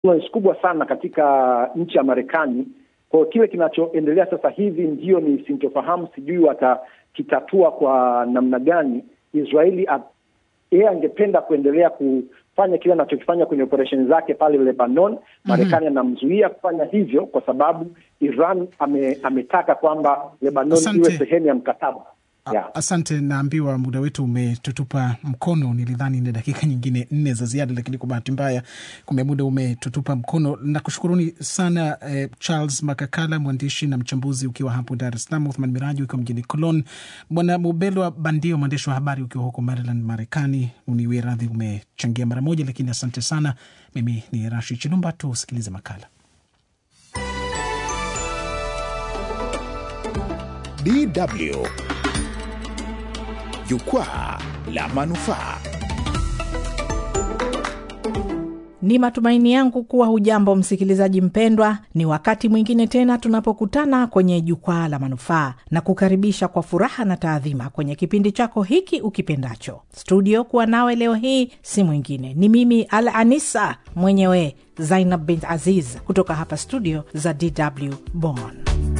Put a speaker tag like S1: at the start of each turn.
S1: influence kubwa sana katika nchi ya Marekani. Kwa kile kinachoendelea sasa hivi ndio ni sintofahamu, sijui watakitatua kwa namna gani. Israeli yeye angependa kuendelea kufanya kile anachokifanya kwenye operesheni zake pale Lebanon. Marekani anamzuia mm -hmm. kufanya hivyo kwa sababu Iran ame, ametaka kwamba Lebanon iwe sehemu ya mkataba.
S2: Yeah. Asante, naambiwa muda wetu umetutupa mkono. Nilidhani ni dakika nyingine nne za ziada, lakini kwa bahati mbaya kumbe muda umetutupa mkono. Nakushukuruni sana eh, Charles Makakala, mwandishi na mchambuzi ukiwa hapo Dar es Salaam, Uthman Miraji ukiwa mjini Cologne, Bwana Mubelwa Bandio, mwandishi wa habari ukiwa huko Maryland, Marekani. Uniwie radhi umechangia mara moja, lakini asante sana. Mimi ni Rashid Chilumba, tusikilize makala
S3: DW Jukwaa la Manufaa.
S4: Ni matumaini yangu kuwa hujambo msikilizaji mpendwa. Ni wakati mwingine tena tunapokutana kwenye Jukwaa la Manufaa na kukaribisha kwa furaha na taadhima kwenye kipindi chako hiki ukipendacho. Studio kuwa nawe leo hii si mwingine, ni mimi Al Anisa mwenyewe Zainab bint Aziz kutoka hapa studio za DW Bonn.